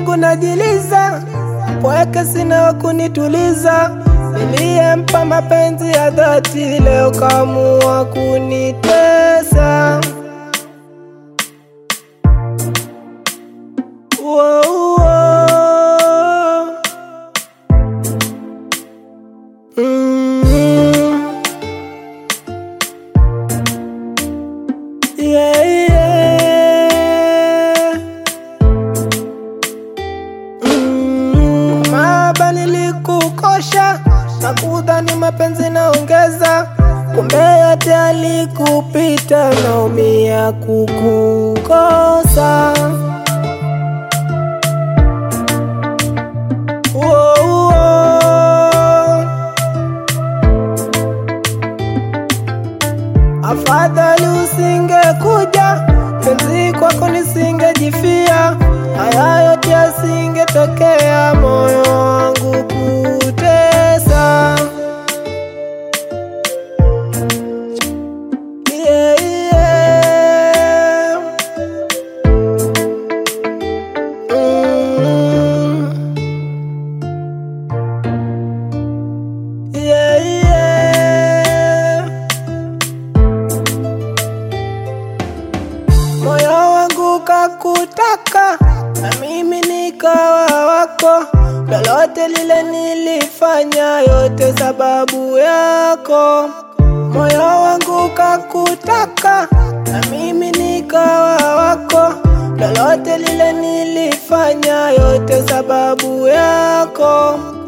siku najiliza, pweke sina wa kunituliza. Niliyempa mapenzi ya dhati, leo kaamua kunitesa. Uo, uo. Mm. Yeah, yeah. Mm. Mahaba nilikukosha na kudhani mapenzi naongeza, kumbe yote alikupita, naumia kukukosa. Uo, uo. Afadhali usingekuja, penzi kwako nisingejifia, haya yote yasingetokea, moyo wangu kutesa. Yeah, yeah. Mm. Yeah, yeah. Moyo wangu kakutaka na mimi nikawa wako, lolote lile nilifanya, yote sababu yako. Moyo wangu kakutaka na mimi nikawa wako, lolote lile nilifanya, yote sababu yako.